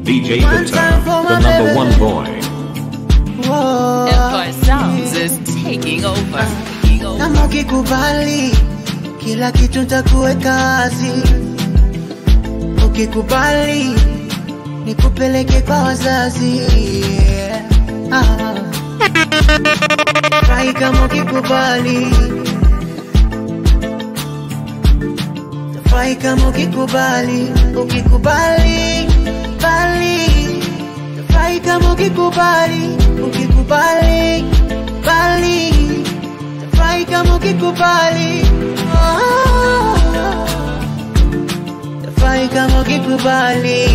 DJ Guitar, the number one boy. Empire Sounds is taking over. Taking over. kama ukikubali kila kitu ntakuweka wazi ukikubali nikupeleke kwa wazazi yeah. ah. Furahi kama ukikubali Furahi kama ukikubali ukikubali bali Furahi kama ukikubali ukikubali bali Furahi kama ukikubali Ah. Furahi kama ukikubali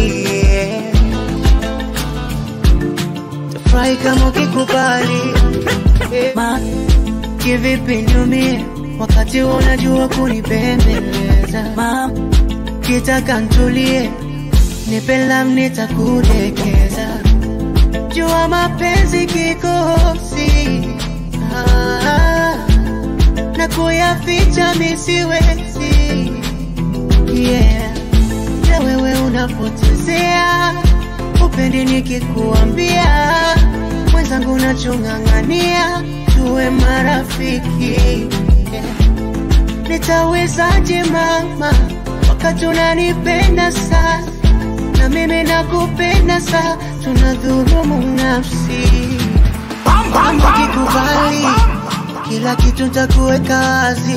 Furahi kama ukikubali Ma, kivipi niumie wakati unajua kunipembeleza Ma, kitaka ntulie nipelam nitakudekeza jua mapenzi kikosi ah, na kuyaficha misiwezi yeah. na wewe unapotezea upendi nikikuambia mwenzangu nachong'ang'ania tuwe marafiki yeah. nitawezaje mama wakati unanipenda sana na mimi nakupenda sana tunadhulumu nafsi kama ukikubali kila kitu ntakuweka wazi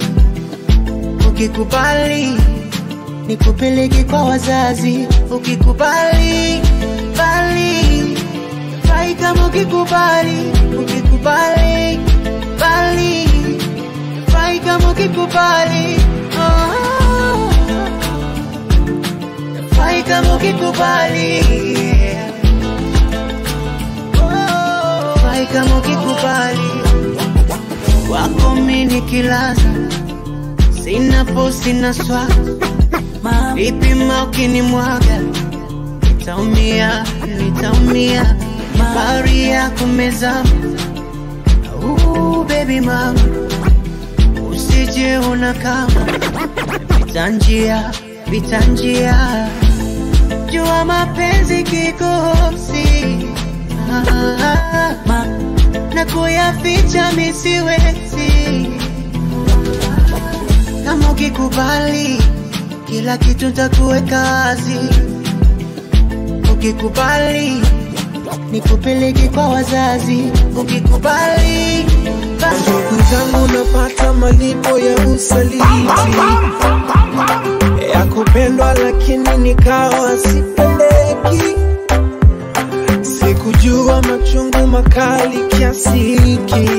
ukikubali nikupeleke kwa wazazi ukikubali bali fai kama ukikubali ukikubali bali fai kama ukikubali oh. fai kama ukikubali oh. fai kama ukikubali wako mini kilaza sina po sina swala vipima ukinimwaga nitaumia nitaumia bahari ya kumezama uh, baby mama usije una kama pita njia pita njia jua mapenzi kikosi ah, ma, na kuyaficha misiwezi kama ukikubali kila kitu ntakuweka wazi ukikubali nikupeleke kwa wazazi ukikubali basi ndugu zangu napata malipo ya usaliti ya kupendwa lakini nikawa sipendeki sikujua machungu makali kiasi hiki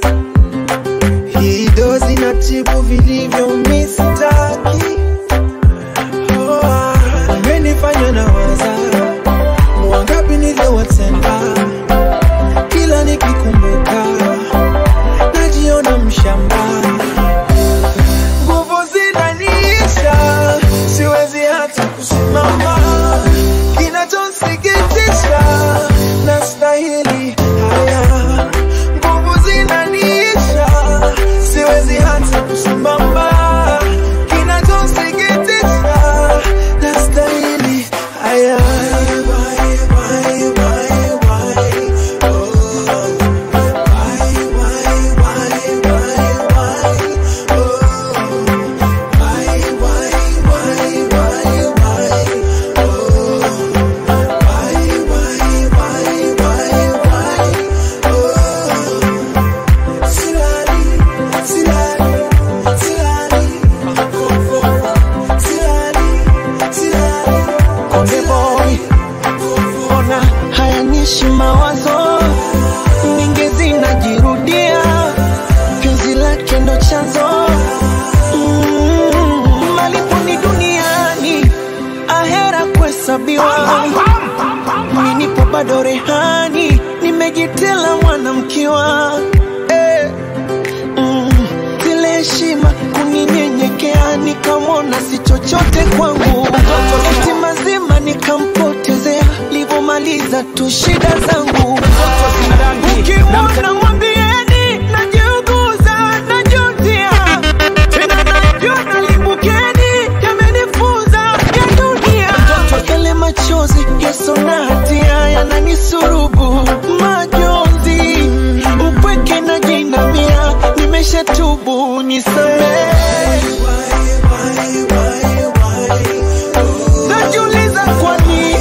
hii dozi na tibu vilivyo mistaki oh, ah, umenifanya na waza wangapi niliowatenda kila nikikumbuka najiona mshamba nguvu zinaniisha siwezi hata kusimama kinachosikitisha na stahili haya nguvu zinaniisha siwezi hata kusimama kinachosikitisha na stahili haya Why, why, why, why? Oh, why, why, why, why, why? Oh, why, why, why, why, why? Oh, why, why, why, why, why? Oh, silali, silali, silali, silali, silali. Konde boy, ona hayanishi mawazo mingi zinajirudia, penzi lake ndo chanzo Mm, malipo ni duniani, ahera kuhesabiwa. Mimi nipo bado rehani, nimejitela mwanamkiwa eh. Mm, zile heshima kuninyenyekea, nikamwona si chochote kwangu, eti mazima nikampotezea, livyomaliza tu shida zangu. Ukimwona mwambieni najiuguza, najutia tena, najua nalimbukeni, yamenifunza ya dunia, yale machozi ya yaso na hatia yananisurubu majonzi upweke na jinamia nimeshatubu nisamee najiuliza kwa nini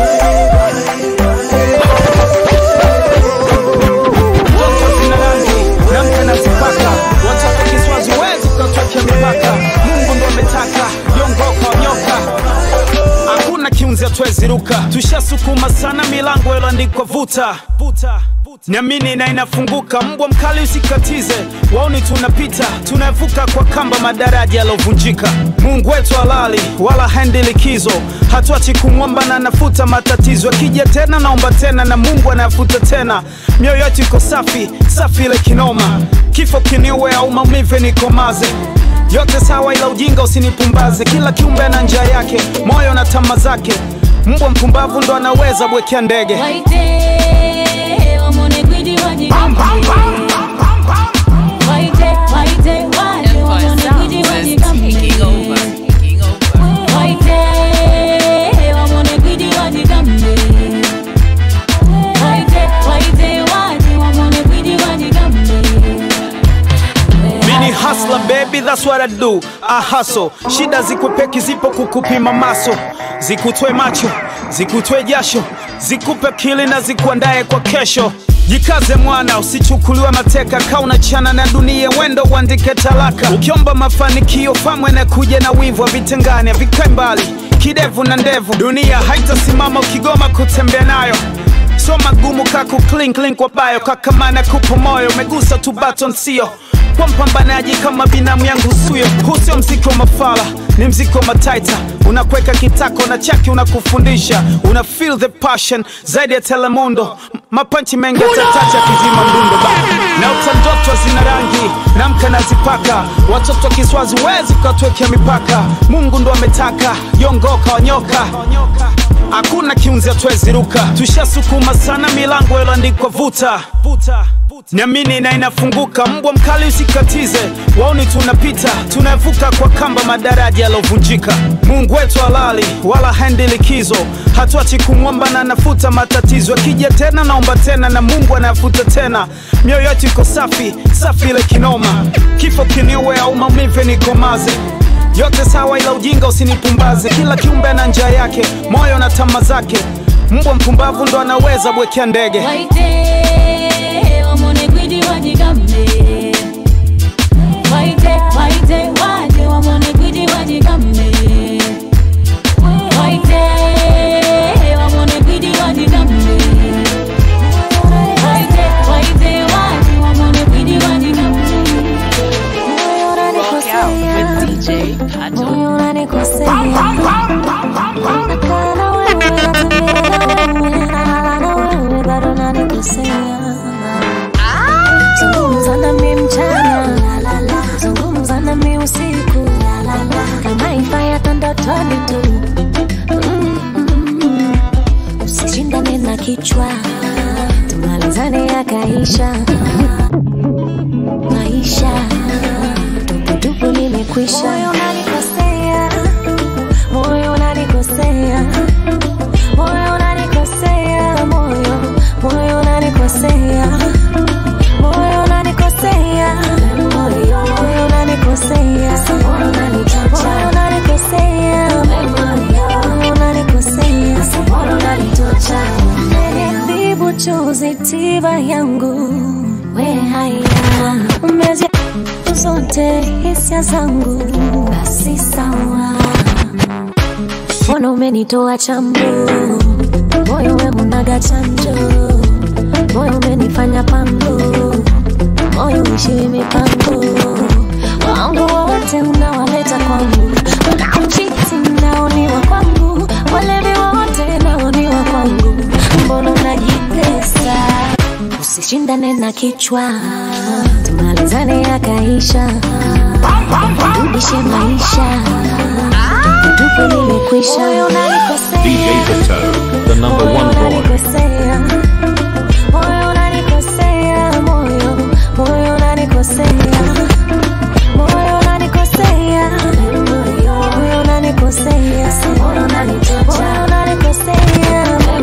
Watoto zina rangi na mke nazipaka, watoto kiswazi wezi ukatwekea mipaka. Mungu ndo ametaka yongoka nyoka, hakuna kiunzi atwezi ruka. Tushasukuma sana milango iloandikwa vuta vuta Niamini na inafunguka, mbwa mkali usikatize, waoni tunapita, tunavuka kwa kamba madaraja yalovunjika. Mungu wetu halali, wala haendi likizo, hatuachi kumwomba na anafuta matatizo. Akija tena naomba tena, na Mungu anayafuta tena. Mioyo yetu iko safi, safi ile kinoma, kifo kiniue au maumivu nikomaze yote sawa, ila ujinga usinipumbaze. Kila kiumbe ana njia yake, moyo na tama zake. Mbwa mpumbavu ndo anaweza bwekea ndege. Waite, wamone gwidi wajigambe. Waite, waite, waje, Empire wamone gwidi Sounds is wajigambe. taking over. Taking over. Waite, wamone gwidi wajigambe. Waite, waite, waje, wamone gwidi wajigambe. Mini hustler baby, that's what I do. I hustle. Shida zikwepeki zipo kukupima maso, zikutwe macho, zikutwe jasho, zikupe kili na zikuandae kwa kesho. Jikaze mwana, usichukuliwe mateka, kaa unachana na dunia, wendo uandike talaka. Ukiomba mafanikio, famwe na kuja na wivu, havitengani havikae mbali, kidevu na ndevu. Dunia haitasimama ukigoma kutembea nayo so magumu kaku clean clean kwa bayo kakamana kupo moyo umegusa tu baton sio kwa mpambanaji kama binamu yangu suyo huu sio mziki wa mafala ni mziki wa mataita unakweka kitako na chaki unakufundisha una feel the passion zaidi ya telemundo M- mapanchi mengi atatacha kizima mdundo ba na utandoto zina rangi na mka nazipaka watoto kiswazi wezi ukatwekea mipaka mungu ndo ametaka yongoka wanyoka hakuna kiunzi atwezi ruka tushasukuma sana milango iloandikwa vuta niamini na inafunguka mbwa mkali usikatize waoni tunapita tunavuka kwa kamba madaraja yalovunjika mungu wetu halali wala haendi likizo hatuachi kumwomba na anafuta matatizo akija tena naomba tena na mungu anayafuta tena mioyo yetu iko safi safi ile kinoma kifo kiniue au maumivu nikomaze yote sawa ila ujinga usinipumbaze kila kiumbe ana njia yake moyo na tama zake mbwa mpumbavu ndo anaweza bwekea ndege Waite, wamone gwidi wajigambe. Waite, waite, waje, wamone gwidi wajigambe. Waite, wamone gwidi wajigambe. Waite, waite, waje, wamone gwidi wajigambe. Rock out with DJ Pato. Moyo unanikosea. Nakaa na wewe, natembea na wewe, nalala na wewe, bado unanikosea. Zungumza nami mchana, zungumza nami usiku, kama ifaya ndotoni tu. Mm. Usishindane na kichwa, tumalizane yakaisha. Maisha tuputupu nimekwisha. Moyo unanikosea, moyo unanikosea, moyo unanikosea, moyo moyo unanikosea, moyo unanikosea, moyo moyo unanikosea, moyo unanikosea, moyo unanikosea, moyo unanitocha. Umeniadhibu chozi tiba yangu, we haya umezi zote hisia zangu, basi sawa mbona umenitoa chambo moyo we unaga chanjo moyo umenifanya pango moyo uishiwi mipango wangu wote unawaleta kwangu wanaochiti naoniwa kwangu walevi wote naoniwa kwangu mbona unajitesa usishindane na kichwa tumalizane yakaisha rudishe maisha tupe nimekwisha moyo unanikosea DJ Pato, the number one boy. unanikosea moyo unanikosea moyo moyo unanikosea moyo unanikosea moyo unanikosea moyo unanikosea moyo unanikosea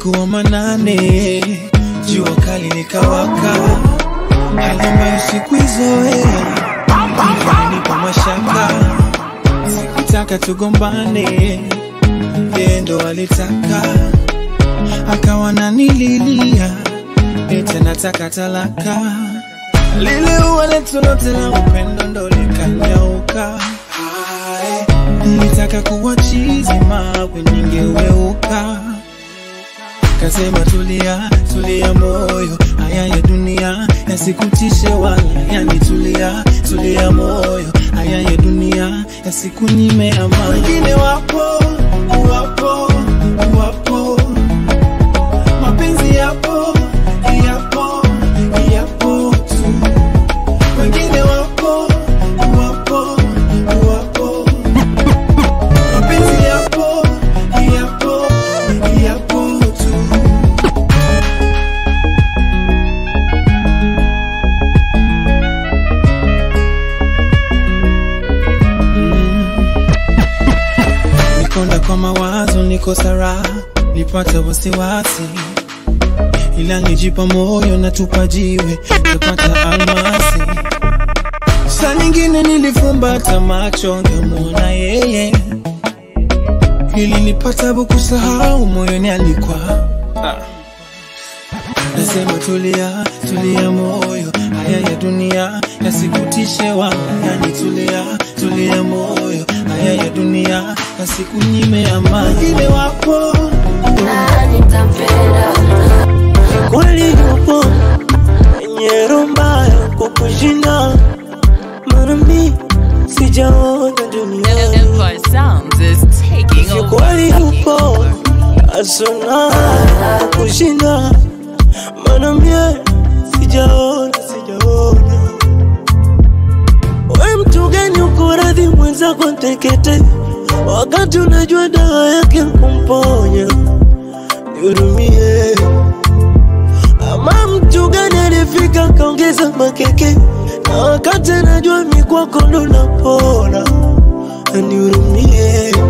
usiku wa manane, jua kali likawaka, hali ambayo sikuizoea, ilinipa mashaka, sikutaka tugombane, yeye ndo alitaka, akawa nanililia, eti nataka talaka, lile ua letu lote la upendo ndo likanyauka. Hai, Nilitaka kuwa chizi mawe ningeweuka Kasema tulia, tulia moyo, haya ya dunia yasikutishe wala yanitulia, tulia moyo, haya ya dunia yasikunyime amani. Wengine wapo, wapo, wapo, mapenzi yapo, yapo, yapo tu. Wengine wapo, wapo, wapo, mapenzi yapo, yapo, yapo tu. Nikonda kwa mawazo, niko sara, nipata wasiwasi, ila nijipa moyo na tupa jiwe, napata almasi. Saa nyingine nilifumbata macho, ngemwona yeye, ili nipata kusahau moyoni alikuwa Nasema tulia, tulia moyo, haya ya dunia yasikutishe wala yanitulia, tulia moyo, haya ya dunia yasikunyime amani. Wengine wapo kweli yupo enye roho mbaya kukushinda, mara mi sijaona dunia Empire Sounds is taking over. kweli taking yupo over. asona kukushinda, mara mie sijaona sijaona. We mtu gani uko radhi mwenzako tekete, wakati unajua dawa yake kumponya? Nihurumie. Ama mtu gani alifika kaongeza makeke, na wakati anajua mikwako ndo napona? Nihurumie.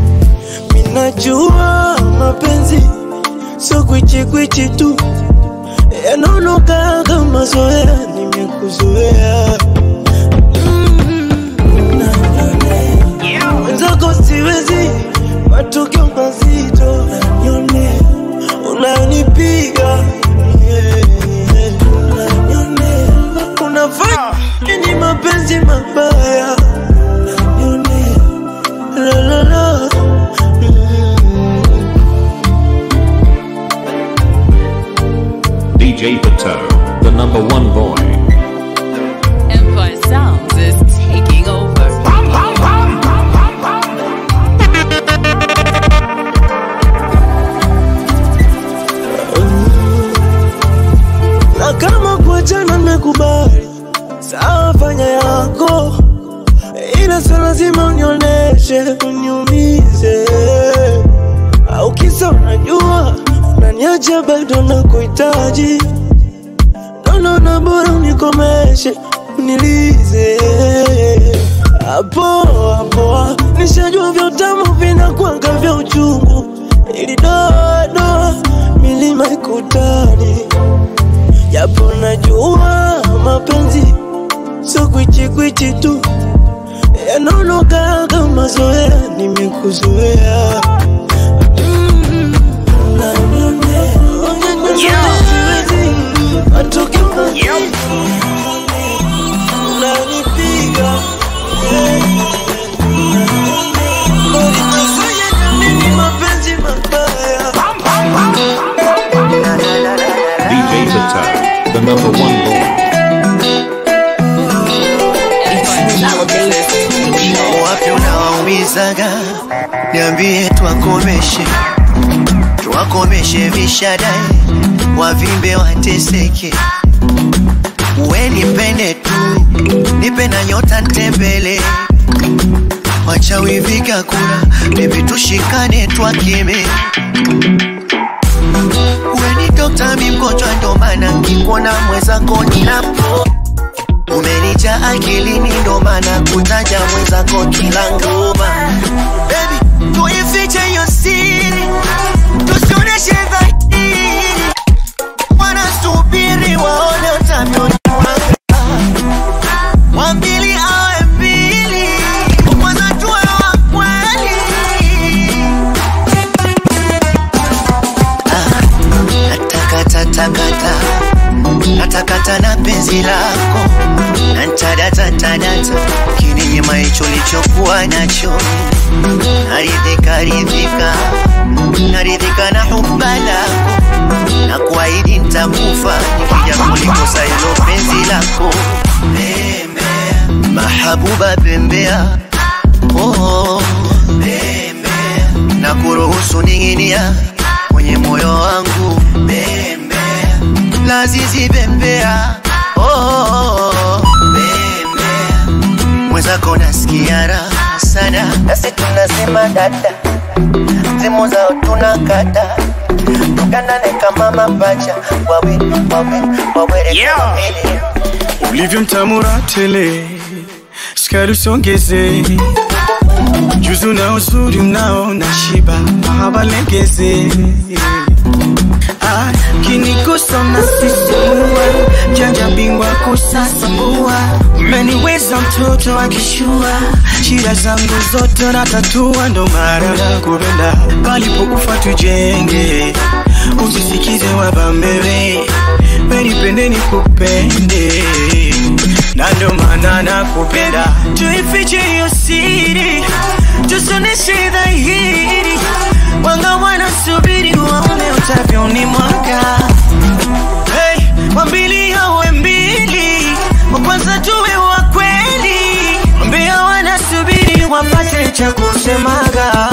Minajua mapenzi sio kwichikwichi tu, yanaonoka kama zoea, nimekuzoea mwenzako siwezi, matukio mazito nanyone, unanipiga yeah. Unanyone, unafanya nini mapenzi mabaya nanyone, la la la Mm. DJ Pato, the number one boy. Empire Sounds is taking over. na kama kuachana nimekubali, sawa, fanya yako, ila sio lazima unionyeshe uniumize, au kisa unajua unaniacha bado nakuhitaji, naona na bora unikomeshe unilize hapo hapo, nishajua vya utamu vinakwanga vya uchungu, ili doa doa milima ikutani japo najua mapenzi sio kwichikwichi tu, yanaonoka kama zoea, nimekuzoea Mm, unanione, siwezi, matokeo mazito, unanipiga yeah. Ulinifanya niamini mapenzi mabaya DJ Pato, the number one boy. Empire Sounds is taking over. wapi unawaumizaga, niambie twakomeshe, twakomeshe vishadai, wavimbe wateseke, we nipende tu, nipe na nyota ntembele, wachawi vigakura, bebi tushikane twakeme we ni dokta, mi mgonjwa, ndo maana nkikuona mwenzako ninapo umenija akilini, ndo maana kutaja mwenzako kila ngoma. Baby, tuifiche hiyo siri, tusioneshe dhahiri umepata kininyima hicho lichokuwa nacho naridhika ridhika naridhika na huba lako na kuahidi nitakufa nikija kulikosa hilo penzi lako bembea mahabuba bembea oh, bembea na kuruhusu ning'inia kwenye moyo wangu bembea lazizi bembea oh, bembea mwenzako nasikia raha sana nasi tunasema dada simu zao tunakata tukanane kama mapacha wawe wawe wawere Yeah. ulivyo mtamura tele sukari usongeze juzu na uzuri mnao na shiba mahaba legeze Ah, kinigusa na sisimua janja bingwa kusasambua umeniweza mtoto akishua shida zangu zote na tatua ndo mara kupenda palipokufa tujenge usisikize wabambewe wenipende nikupende na ndo maana nakupenda tuifiche hiyo siri tusoneshe dhahiri wanga wanasubiri waone utavyoni mwaka hey, wambili awe mbili wa kwanza tuwe wa kweli wambia wanasubiri wapate cha kusemaga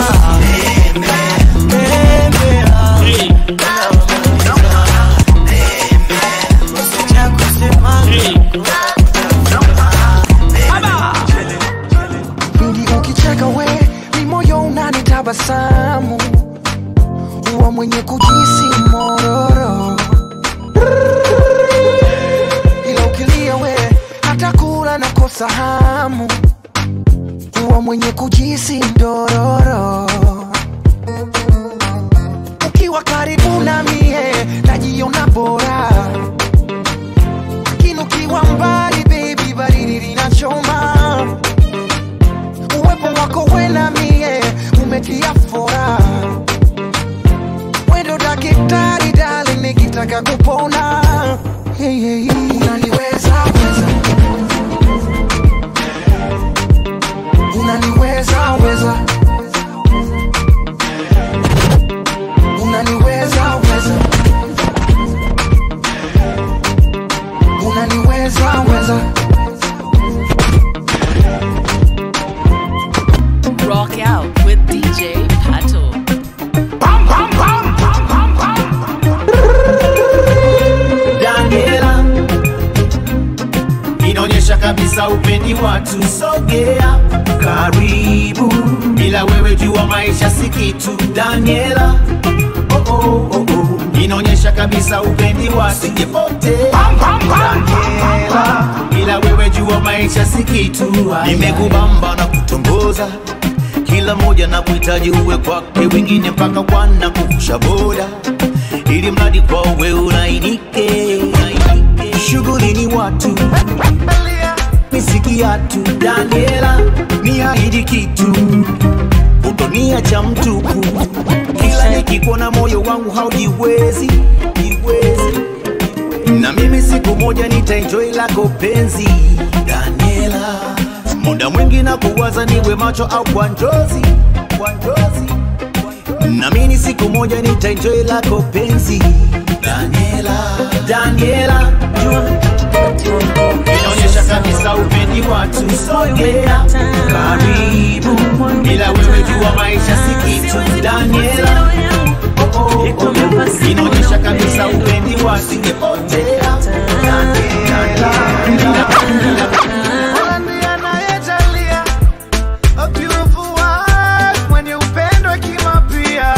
cha kusemaga pindi ukicheka we ni moyo unanitabasamu huwa mwenye kujisi mororo ila ukilia we hata kula na kosa hamu huwa mwenye kujisi ndororo ukiwa karibu na mie najiona bora lakini ukiwa mbali baby baridi linachoma uwepo wako wena mie umetia fora wendo dakitari dali nikitaka kupona hey, hey, hey. unaniweza weza unaniweza weza unaniweza weza unaniweza weza Rock out with DJ Pato. Daniela inaonyesha kabisa upendi watu, sogea karibu, bila wewe jua maisha si kitu. Daniela oh, oh, oh, oh. inaonyesha kabisa upendi watu, sijipotea Daniela, bila wewe jua maisha si kitu. Nimekubamba na kutongoza kila moja na kuhitaji uwe kwake, wengine mpaka wana kuvusha boda, ili mradi kwa uwe unainike. Shughuli ni watu misikiatu. Daniela, ni ahidi kitu, utoniacha mtupu, kila nikikuona moyo wangu haujiwezi jiwezi na mimi siku moja nitaenjoy lako penzi Daniela, muda mwingi na kuwaza niwe macho au kwa njozi kwa njozi, na mimi siku moja nitaenjoy lako penzi Daniela, Daniela, inaonyesha kabisa upendi watu, sogea karibu, bila wewe jua maisha si kitu Daniela oh, oh, oh. inaonyesha kabisa upendi wasingepotea Daniela. Mola ndiye anayejalia a beautiful wife mwenye upendo hekima pia.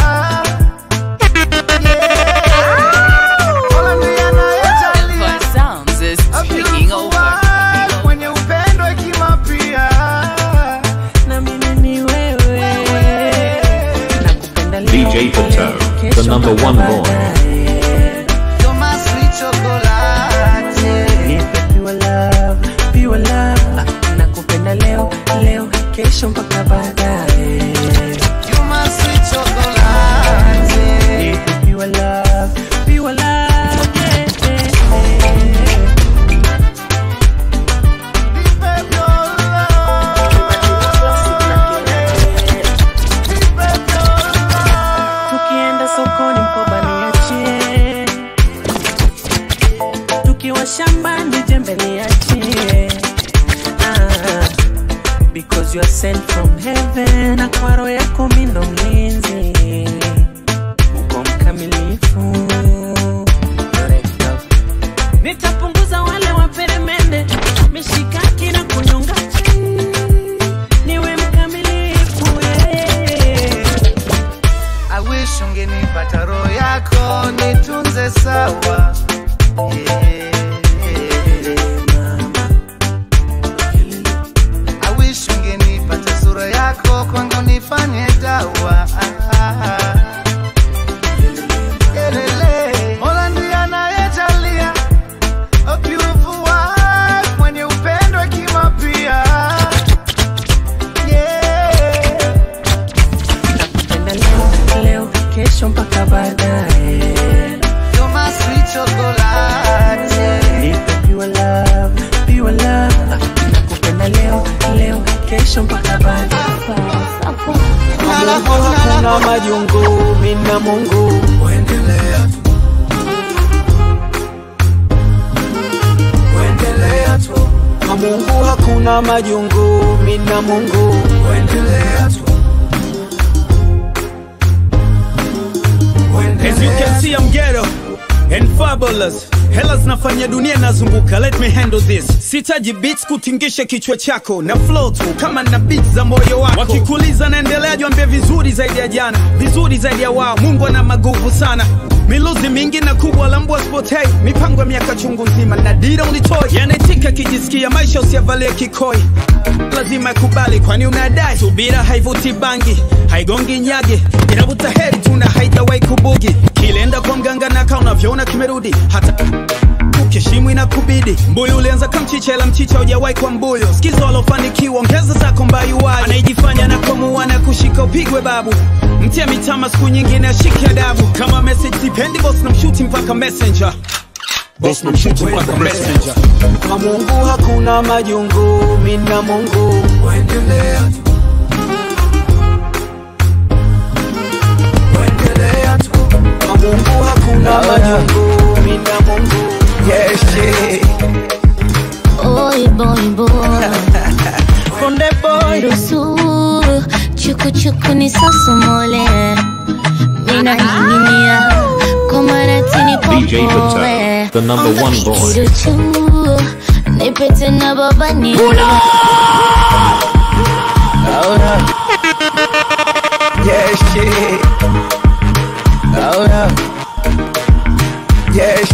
Yeah. Mola ndiye anayejalia Fun Sounds is a taking beautiful over. wife mwenye upendo hekima pia. na mimi ni wewe nakupenda leo, DJ Pato, the kesho number mpaka one boy. baadaye. You're my sweet chocolate. Nipe pure love, pure love. nakupenda leo leo kesho mpaka baadaye You're my sweet chocolate. Nipe pure love, pure love, yeah, yeah, yeah. Babe, your Cause you are sent from heaven na kwa roho yako mi ndo mlinzi uko mkamilifu nitapunguza wale waperemende mishikaki na kunyonga niwe mkamilifu yeah. I wish ungenipata roho yako nitunze sawa yeah. I wish ungenipata sura yako kwangu nifanye dawa Elele. Mola ndiye anayejalia a beautiful wife mwenye upendo hekima pia yeah. Penda leo leo kesho mpaka baadaye You're my sweet chocolate nipe pure love pure love nakupenda leo leo kesho mpaka baadaye Hakuna majungu, mina Mungu Kuendelea tu. Kuendelea tu. kwa Mungu hakuna majungu, mina Mungu Kuendelea tu. As you can see I'm ghetto and fabulous Hela zinafanya dunia nazunguka, let me handle this. Sitaji beats kutingisha kichwa chako na flow tu kama na beats za moyo wako. Wakikuuliza naendelea, jwambia vizuri zaidi ya jana, vizuri zaidi ya wao. Mungu ana maguvu sana miluzi mingi na kubwa la mbwa spotei, mipango ya miaka chungu nzima na dira unitoi, yanaitika kijisikia maisha usiavalie kikoi lazima yakubali, kwani unadai subira haivuti bangi, haigongi nyage, inavuta heri tu na haijawahi kubugi. Kilenda kwa mganga na kaa unavyoona kimerudi, hata ukiheshimu inakubidi. Mbuyu ulianza kamchicha, ila mchicha hujawahi kwa mbuyu. Sikiza walofanikiwa, ongeza zako mbayuwayo. Anayejifanya na kwamua na kushika upigwe babu, mtia mitama siku nyingine ashike adabu. Kama message sipendi, boss na mshuti mpaka messenger Boss na mshuti mpaka messenger. Kwa Mungu hakuna majungu, mina Mungu Kuendelea tu. Kuendelea tu. Kwa Mungu hakuna majungu, mina Mungu Yes, yeah. Oi boy boy Konde boy Rusu Chuku chuku ni sosomole Mina ning'inia Kwa maratini DJ popoe Patel, the number one boy. Kiruchu Nipete na baba ni Yes, yeah. Oh, no. Yes,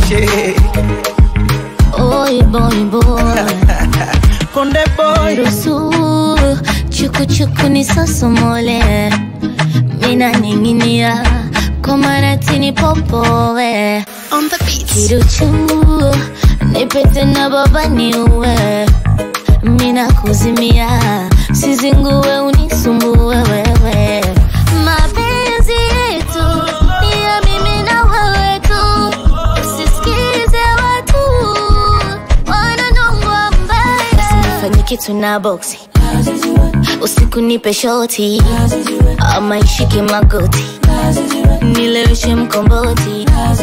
yeah. Oi boy boy Konde boy Rusu Chuku chuku ni sosomole Mina ning'inia Kwa maratini popoe On the beat. Kiruchu Nipete na baba niue Mina kuzimia Sizingue unisumbue wewe Mapenzi yetu Ni ya mimi na wewe tu Usisikize watu Wananongwa mbaya Usinifanye kitu na boksi Usiku nipe shoti Ama ishike magoti Nileweshe mkomboti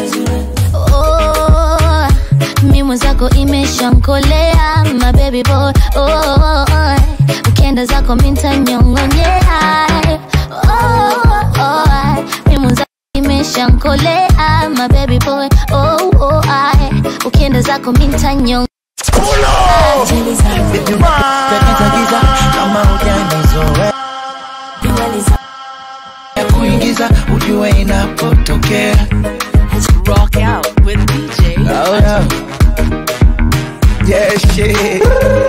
Oh, mi mwenzako imeshankolea my baby boy oh, ukienda zako mintanyongonyea oh, oh, mi mwenzako imeshankolea my baby boy oh, oh, ukienda zako mintanyong Giza kama hujanizoea ya kuingiza ujue inapotokea Rock out with DJ. Oh, yeah. Yes, yeah.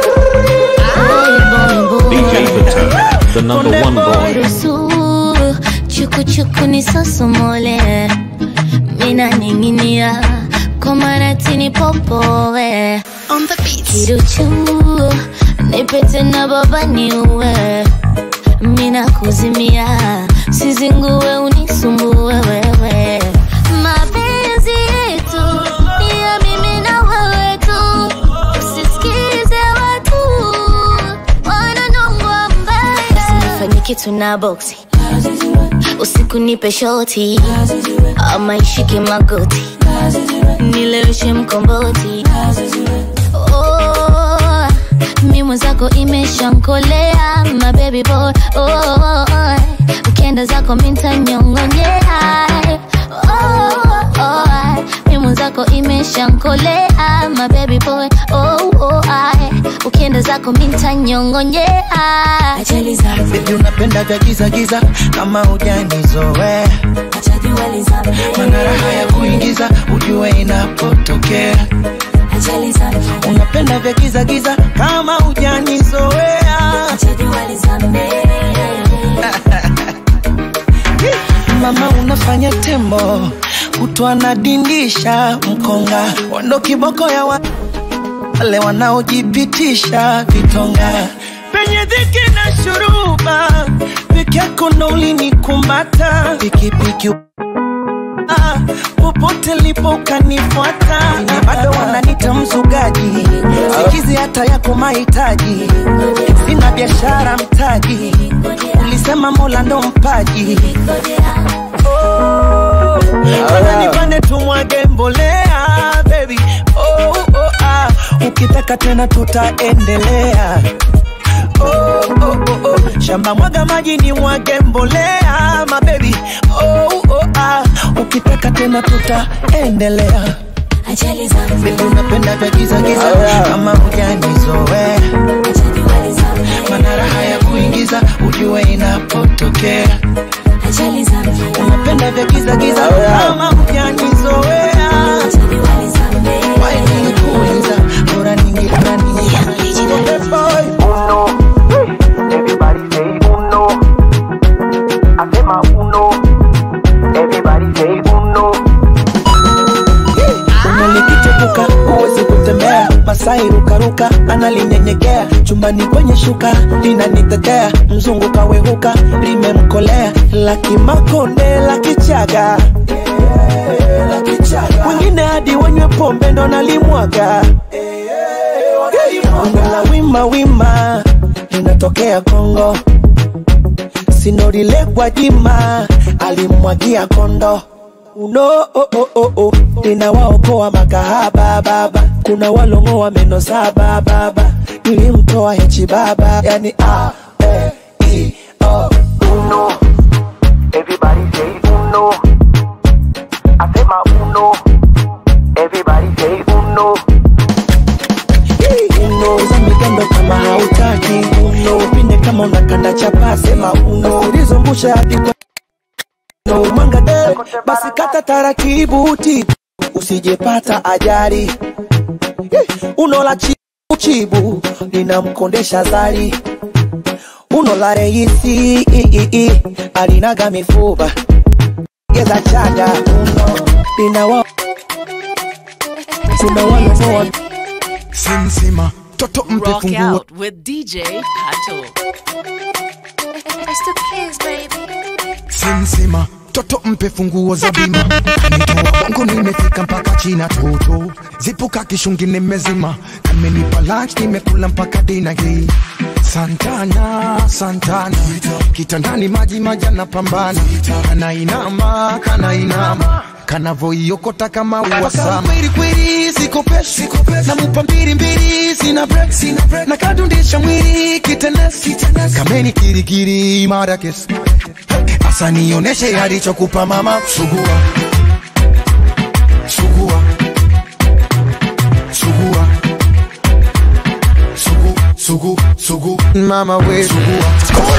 DJ Patel, the number one boy. Rusu, chuku chuku ni sosomole mina ning'inia kwa maratini popoe On the beat. kiruchu nipete na baba niue mina kuzimia sizingue unisumbue wewe mapenzi yetu ni ya mimi na wewe tu usisikize watu wananongwa mbaya usinifanye kitu na boksi usiku nipe shoti ama ishike magoti nileweshe mkomboti oh, mi mwenzako zako imeshankolea my baby boy oh, oh, oh. ukienda zako mintanyongonyea oh, oh, oh. mimu zako imeshankolea my baby boy oh, oh, oh. ukienda zako mintanyongonyea Baby unapenda vya giza giza kama hujanizoea mana raha ya kuingiza ujue inapotokea unapenda vya giza giza kama hujanizoea mama unafanya tembo kutwa nadindisha mkonga wando kiboko ya wa- wale wanaojipitisha vitonga penye dhiki na shuruba peke yako ndo ulinikumbata pikipiki Ah, popote lipo ukanifuata na bado wananita mzugaji sikizi hata yako mahitaji sina biashara mtaji ulisema mola ndo mpaji oh, Bwana nipande tumwage mbolea baby oh, oh, ah. ukitaka tena tutaendelea oh, oh, oh, oh. shamba mwaga maji ni mwage mbolea mabebi oh, oh, ah. ukitaka tena tutaendelea Baby unapenda vya giza giza kama hujanizoea mana raha ya kuingiza ujue inapotokea unapenda vya giza giza kama hujanizoea Why nikuuliza bora ningekuwa Everybody say uno. Asema uno. Everybody say uno. unalikitepuka huwezi kutembea masai rukaruka analinyenyekea chumbani kwenye shuka linanitetea mzungu kawehuka limemkolea lakimakonde lakichaga wengine hadi wanywe pombe ndo nalimwaga la wima wima linatokea kongo sinorilekwa jima alimwagia kondo uno oh, oh, oh, oh. ninawaokoa makahaba baba kuna walongoa meno saba baba nilimtoa hechi baba yani a e i o Uno. Everybody say uno. Asema uno. Everybody say uno. uno za migando kama hautaki uno upinde kama unakanda chapa sema uno ulizungusha hadi kwa no mwanga de basi kata taratibu tibu usijepata ajali Eh, uno la chibu chibu linamkondesha zari uno la reisi i, i, i, alinaga mifuba geza chaga uno linawa kuna walomoa Sinsima, toto mpe Rock funguo out with DJ Pato. Sinsima, toto mpe funguo za bima kanitoa bongo nimefika mpaka china toto zipuka kishungi nimezima kamenipa lunch nimekula mpaka dina hii santana santana kitandani maji majana pambana kanainama kanainama kanavoiokota kama uwasama kweli kweli siko peshi namupa mbili mbili sina break sina break na kadundisha mwili kitenesi kameni kirikiri mara kesi Asa nioneshe alichokupa mama sugua sugua sugua sugu sugu sugu mama we sugua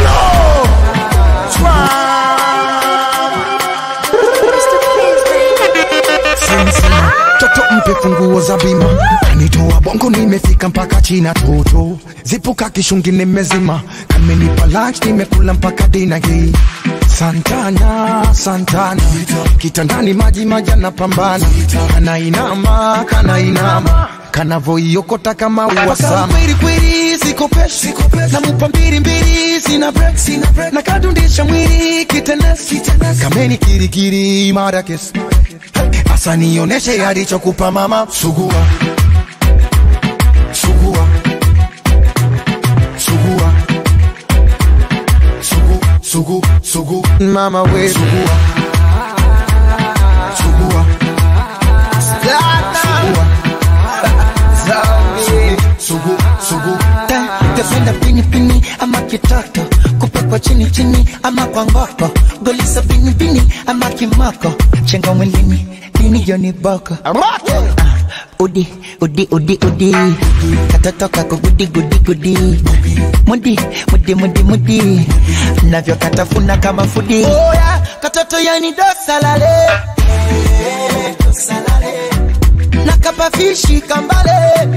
Sensima, toto mpe funguo za bima kanitoa bongo nimefika mpaka china toto zipuka kishungi nimezima kamenipa lunch nimekula mpaka dina hii santana santana kitandani maji majana pambana kanainama kanainama kanavoiokota kama uwasama kweli kweli siko peshi namupa mbili mbili sina break sina break na kadundisha mwili kitenesi kameni kirikiri mara kesi Asa nioneshe alichokupa mama sugua sugua sugua sugu sugu sugu mama we sugua sugua sugua sugu sugu ungependa pini pini ama kitoto kupekwa chini chini ama kwa ngoko golisa pini pini ama kimoko chenga mwilini nini joni boko udi udi udi udi katoto kako gudi gudi gudi mudi mudi mudi mudi navyokatafuna kama fudi oya katoto yani dosalale nakapafishi kambale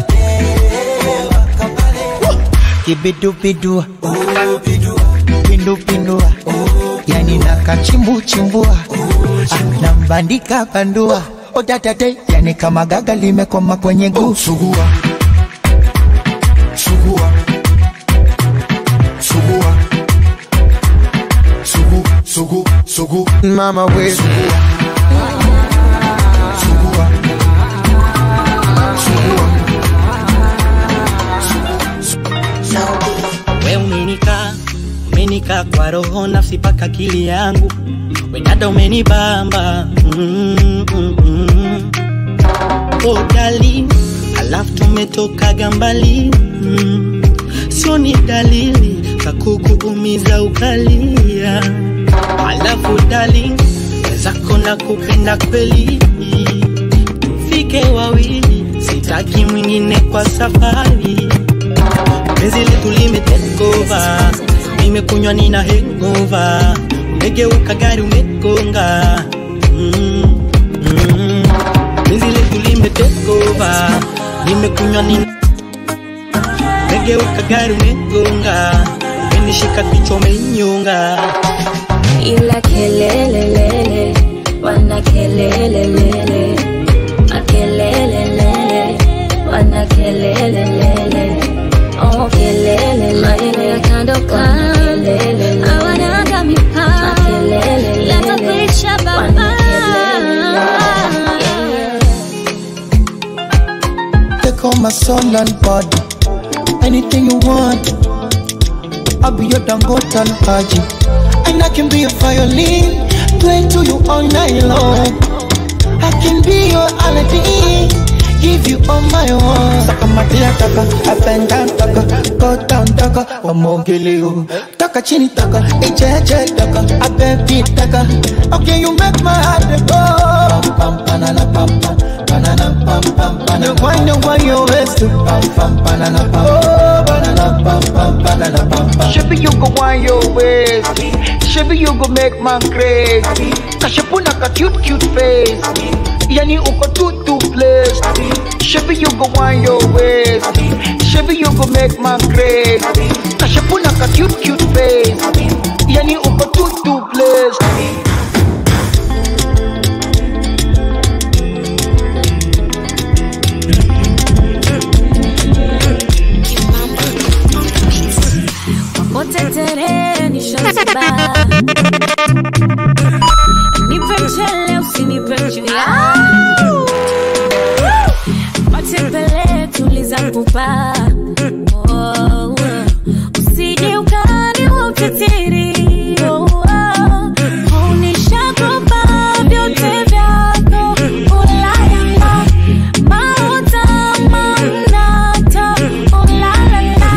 kibidubidu pindupindua yani nakachimbuchimbua Ah, nambandika bandua odatate yani kama gaga limekoma kwenye guu sugua sugua sugua sugu sugu sugu mama we sugua sugua we umenika umenika kwa roho nafsi paka akili yangu wedada umenibamba mm, mm, mm. oh, darling, alafu tumetokaga mbali mm. sio ni dalili za kukuumiza ukalia alafu darling, wezako na kupenda kweli tufike wawili sitaki mwingine kwa safari penzi letu limetekova nimekunywa nina hengova umegeuka gari umegonga mm, mm. penzi letu limetekova nimekunywa nina umegeuka gari umegonga umenishika kichwa umenyonga ila kelelelele wana kelelelele makelelelele wana kelelelele oh kelele maeneo ya kando kando hawanaga mipaka yatakuisha baba Take all my soul and body. Anything you want, I'll be your Dangote and Haji. And I can be a violin, play to you all night long. I can be your Aladdin, give you all my own. Saka matia taka, up and down taka, go down taka, wamogele you. Taka chini taka, eche eche taka, I baby taka. Okay, you make my heart go. Pam pam banana pam pam, banana pam pam banana. You wind and wind your waist to pam pam banana pam. Oh, banana pam pam banana pam pam. Shabby, you go wind your waist. Shabby, you go make man crazy. Kashapuna ka cute cute face. Yani uko too too blessed. Shabby, you go wind your waist. Shabby, you go make man crazy. Kashapuna ka cute cute face. Yani uko too too blessed. Potetere nishoziba Nipe mchele usinipe chuya Matembele tuliza pupa Oh, Usije ukani ukitiri Oh, oh. Unishakopa vyote vyako Ulalala Mauta manata Ulalala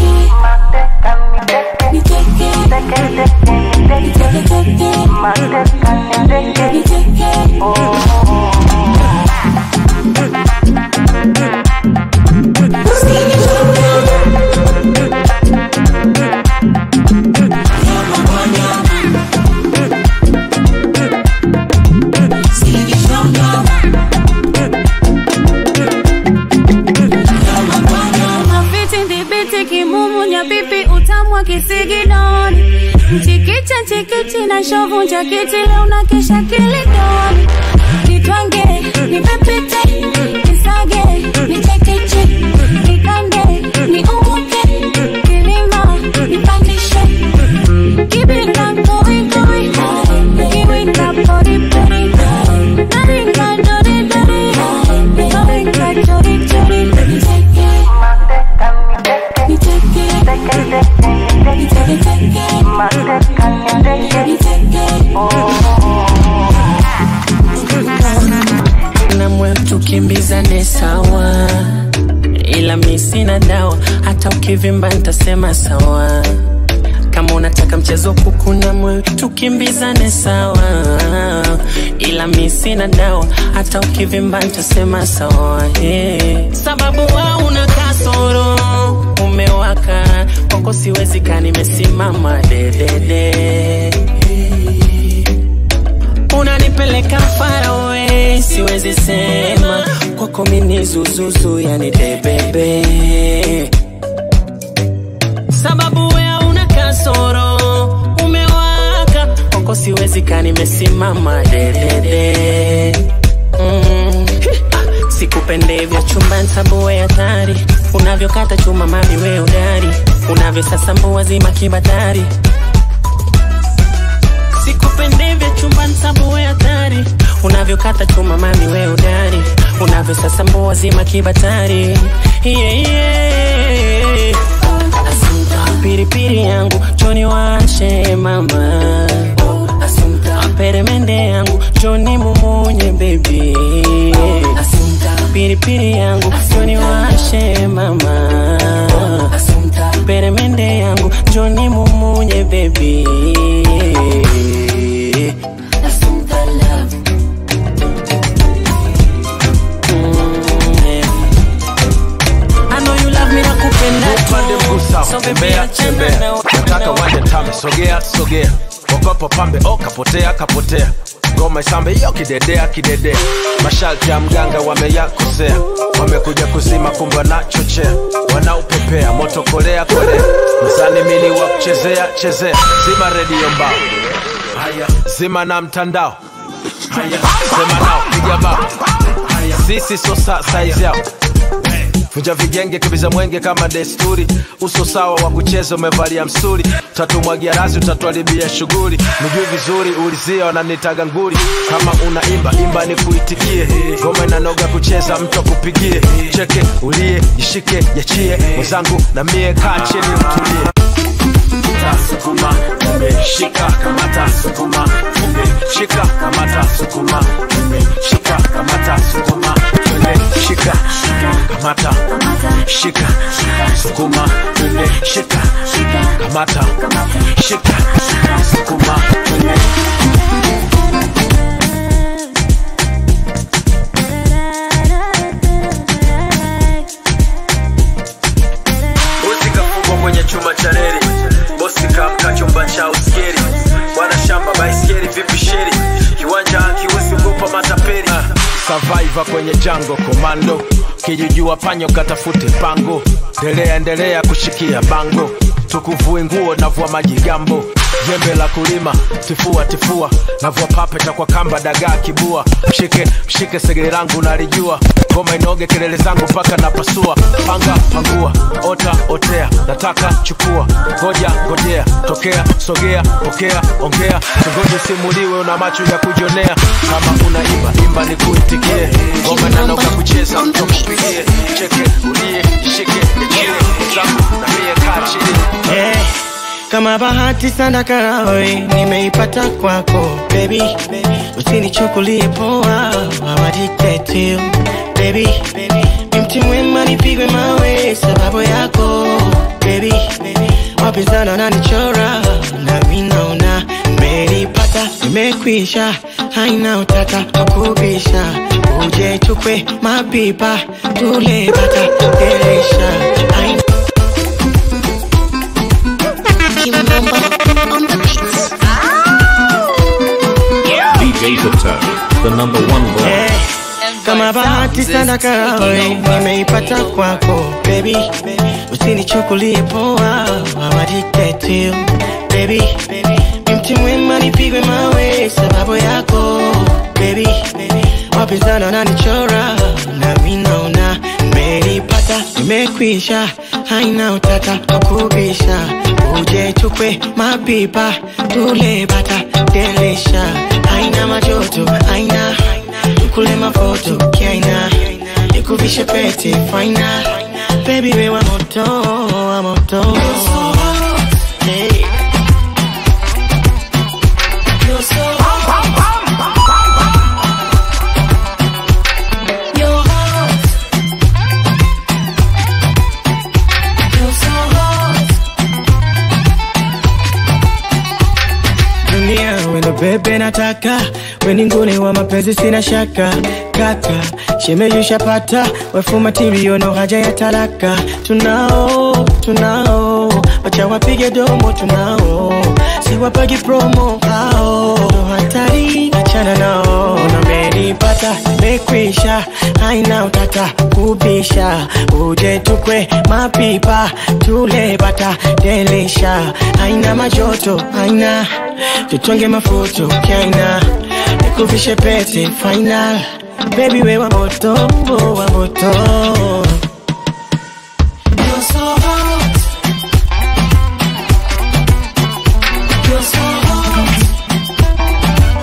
Mafiti ndhibiti kimumu nyapipi utamu wa kisigidoni mchikicha nchikichi na shovu njakiti leo na kesha kilidoni nitwange nipepite nisage nichekeche nikande niumuke kilima nipandishe kibinda koikoi kiwinda poripori naringa doridori naringa chorichori na mwendo ukivimba nitasema sawa kama unataka mchezo kukuna moyo tukimbizane sawa ila mi sina dawa hata ukivimba nitasema sawa yeah. sababu wa una kasoro umewaka kwako siwezi kaa nimesimama dedede unanipeleka farawe siwezi sema kwako mini zuzuzu yani debebe sababu wea una kasoro umewaka kwako siwezi kaa nimesimama dedede mm. sikupendevya chumba nsabuwe hatari unavyokata chuma mami we udari unavyosasambua zima kibatari sikupendevya chumba nsabuwe hatari unavyokata chuma mami we udari unavyosasambua zima kibatari yeah, yeah. piripiri yangu choni washe mama peremende yangu choni mumunye bebi piripiri yangu choni washe mama peremende yangu choni mumunye bebi I know you love me nakupenda upande mguu sawa So baby, tembea achana tembea na- nataka uwanje tame sogea sogea okopo pambe o kapotea kapotea ngoma isambe hiyo kidedea kidedea masharti ya mganga wameyakosea wamekuja kuzima kumbe wanachochea wanaupepea moto kolea kolea mzani mili wa kuchezea chezea zima redio mbao haya zima na mtandao haya sema nao piga bao sisi so sa saizi yao vunja vigenge kibiza mwenge kama desturi uso sawa wa kucheza umevalia msuri tatumwagia razi utatuharibia shughuli nijui vizuri ulizia wananitaga nguri kama unaimba imba ni kuitikie ngoma inanoga kucheza mtu akupigie cheke ulie jishike yachie mwenzangu na mie kaa chini utulie sukuma umeshika kamata sukuma umeshika kamata sukuma umeshika kamata sukuma umeshika kamata shika sukuma umeshika kamata shika sukuma bosi kafungwa kwenye chuma cha reli bosi kamka chumba cha uskeri bwana shamba baiskeli vipi sheri kiwanja kiwezi kupa matapeli survivor kwenye jango komando kijujua panyo katafute pango endelea endelea kushikia bango tukuvue nguo navua maji gambo jembe la kulima tifua tifua navua papeta kwa kamba dagaa kibua mshike mshike segere langu nalijua ngoma inoge kelele zangu mpaka napasua panga pangua ota otea nataka chukua ngoja ngojea tokea sogea pokea ongea singoje simuliwe una macho ya kujonea kama unaimba imba ni kuitikie ngoma nanoga kucheza mtu kupigie cheke ulie shike nichie zangu na mie kaa chini Eh, kama bahati sana karawe nimeipata kwako baby usinichukulie poa awadiktetio baby ni mti mwema nipigwe mawe sababu yako baby wapinzana nanichora nami naona nimeipata nimekwisha haina utata wakubisha uje chukwe mapipa tule bata tukeresha haina DJ Patel, the number one boy. kama bahati sana karawe nimeipata kwako baby usinichukulie poa awadiktetio baby ni mti mwema nipigwe mawe sababu yako baby wapinzana nanichora nami naona nimeipata nimekwisha haina utata wakubisha uje chukwe mapipa tule bata delisha haina majoto haina kule mafoto kiaina nikuvishe pete faina baby we wa moto wa moto hey. You're so You're hot. You're so bebe nataka weninguni wa mapenzi sina shaka kaka shemeyushapata wefu matirio no haja ya talaka tunao tunao wacha wapige domo tunao siwapagi promo hao ndo hatari achana nao namenipata mekwisha haina utata kubisha uje tukwe mapipa tule bata delisha haina majoto haina tutonge mafuto kaina nikuvishe pete final baby we wa moto wa moto You're so hot. You're so hot.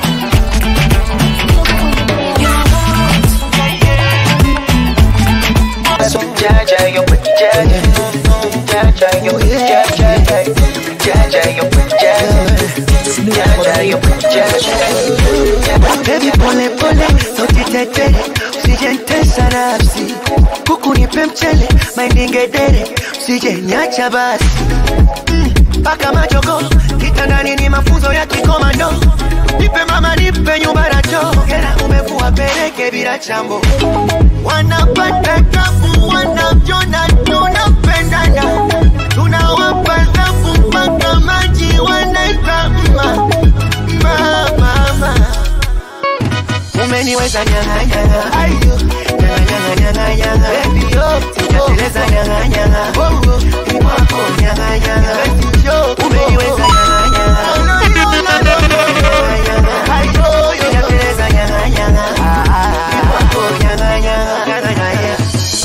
Jaja, yo, jaja, jaja, yo, jaja, jaja, yo, jaja, jaja, yo, jaja. Baby pole pole, usijitete, usijentesa nafsi, kuku nipe mchele, mahindi ngedere, usijeniacha basi mpaka majogo kitandani ni mafunzo ya kikomando nipe mama nipe nyumba na choo hela umevua peleke bila chambo wanapata tabu wanavyona tunapendana tunawapa zafu mpaka maji wanaita mma mma mama umeniweza nyang'anyang'a ayo nyang'anyang'anyang'a baby yo sijateleza nyang'anyang'a oh oh ni kwako nyang'anyang'a yo umeniweza nyang'anyang'a no no no no nyang'anyang'a ayo yo sijateleza nyang'anyang'a ni kwako nyang'anyang'a nyang'anyang'a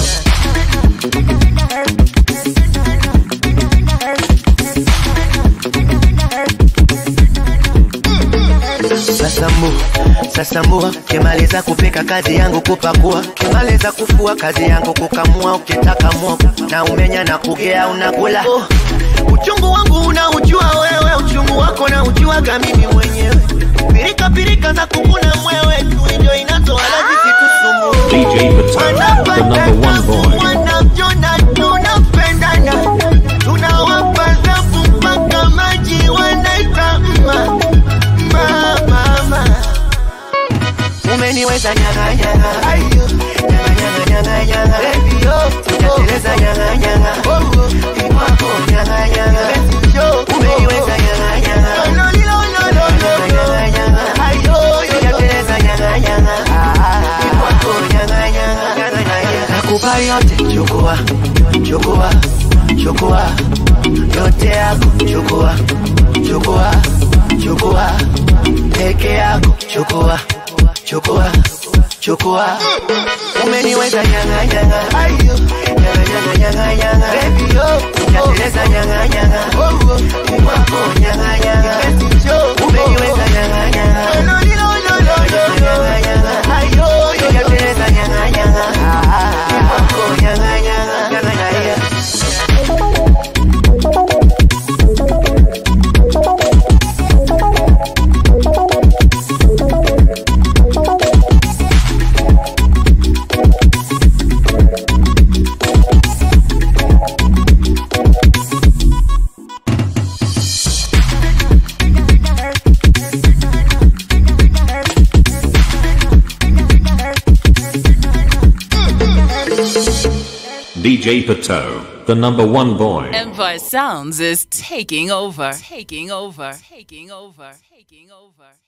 Sasa mbu, sasa mbua, kimaliza kupika kazi yangu kupakua, kimaliza kufua kazi yangu kukamua, ukitaka mwogo na umenya na kugea unakula. Oh, uchungu wangu unaujua wewe, uchungu wako na ujuaga mimi mwenyewe. Pirika pirika za kukuna mwewe tu ndio inatoa lazima tusumbue. DJ Patel, the number one boy. Wanavyona tunapendana, tunawapa zafu mpaka maji wanaita mma mma mama. Umeniweza nyanga nyanga, ayo nyanga nyanga nyanga, baby yo, sijateleza nyanga nyanga, oh oh, ni kwako nyanga nyanga, yo, umeniweza nyanga nyanga, no no no no no nyanga nyanga, ayo sijateleza nyanga nyanga, ni kwako nyanga nyanga, nyanga nyanga, nakupa yote, chukua chukua chukua yote yako, chukua chukua chukua peke yako, chukua chukua chukua umeniweza nyanga nyanga ayo nyanga nyanga nyanga nyanga baby yo sijateleza nyanga nyanga oh oh ni kwako nyanga nyanga yo umeniweza nyanga nyanga no no no no no nyanga nyanga ayo sijateleza nyanga nyanga ni kwako nyanga nyanga nyanga nyanga DJ Patel, the number one boy. Empire Sounds is taking over. Taking over. Taking over. Taking over.